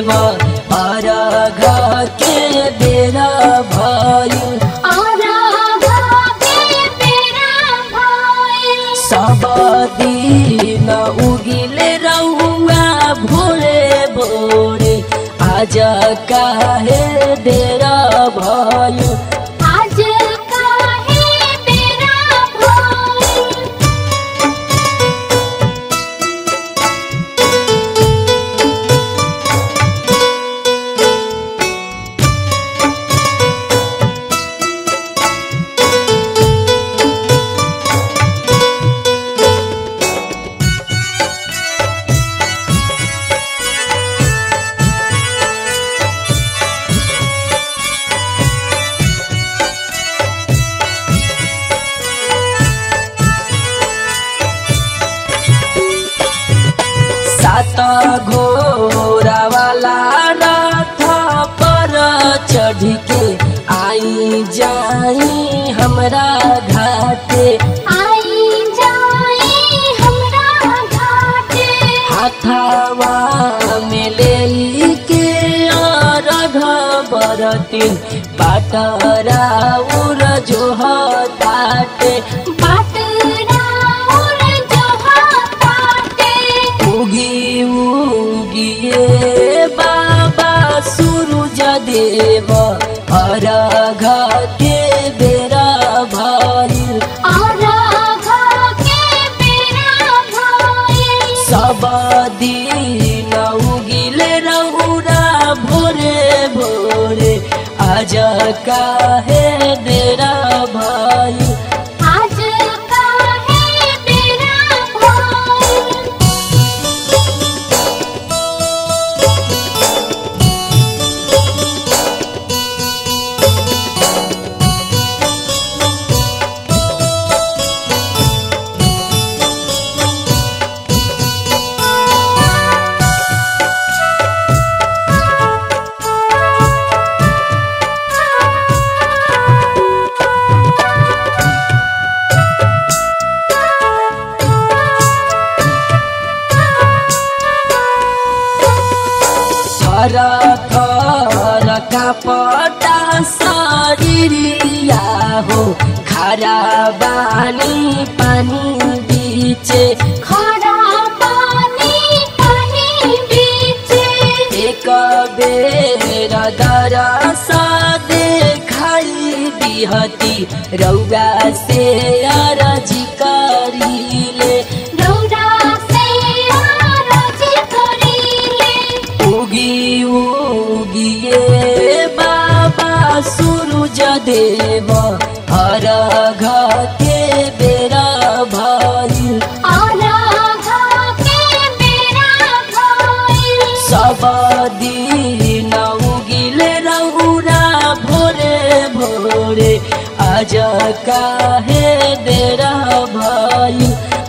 देव अरघ के बेरा भइल सब दिन उगिले रहुआ भोरे भोरे आज काहे देरा भइल सात घोड़ा वाला रथ पर चढ़ के आई जाई हमरा घाटे हाथावा में ले के रघ बरतिन पाटरा उर जो हटाटे उगी उगिए बाबा सूरज देव अरघ के बेरा भइल सब दिन उगिले रहुरा भोरे भोरे आज काहे देरा भइल थर थर कापटा शरीरिया हो खरा बानी पानी बीचे एक बेर दरस देखाई दिहती रौआ से अरजी करीले उगी उगिए बाबा सूरज देव हर के बेरा भइल सब दिन उगिले रहुरा भोरे भोरे आज काहे देरा भइल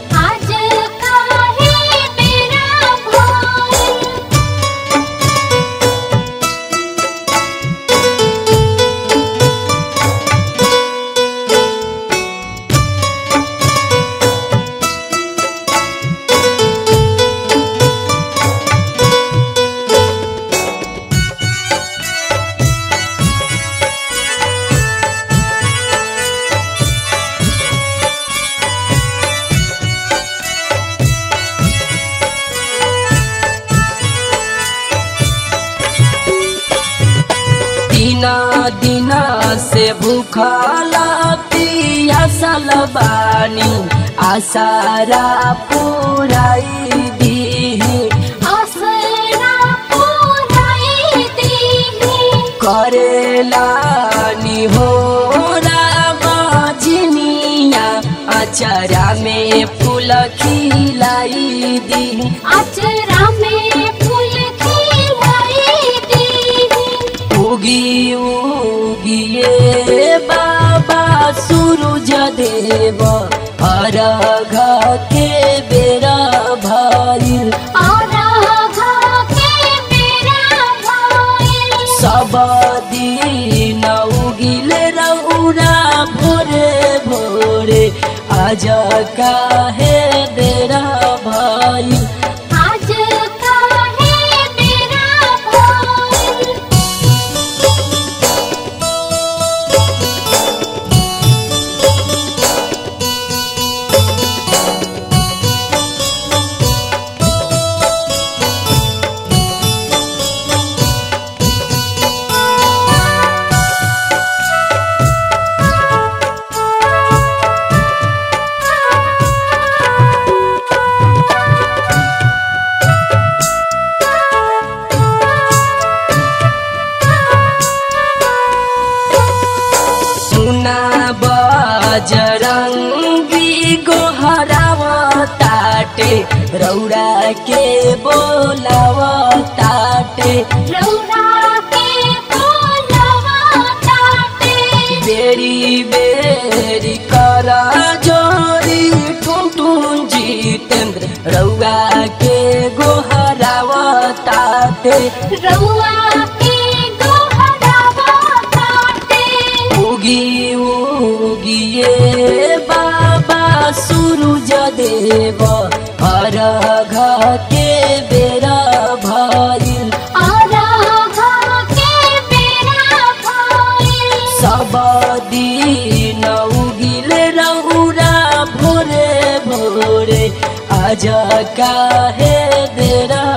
दिना दिना से भूखला पियासल बानी आसारा पुराई दी करेला नि हो राजिनिया अचरा में फूल खिलाई दी अचरा में फूल खिलाई दी उगी उगिए बाबा सूरज देव अरघ के बेरा भइल सब दिन उगिले रौरा भोरे भोरे आज काहे देरा भइल आज काहे बेरा भइल बजरंगी गोहराव ताटे रौरा के बोलाव ताटे रौरा के बोलवा ताटे बेरी बेरी कर जोरी टुन जितेंद्र रौआ के गोहराव ताटे रौआ के गोहरावा ताटे उगी उगिए बाबा सूरज देव अर्घ के बेरा भइल आराधा के बेरा भइल सब दिन उगिल रौरा भोरे भोरे आज काहे देरा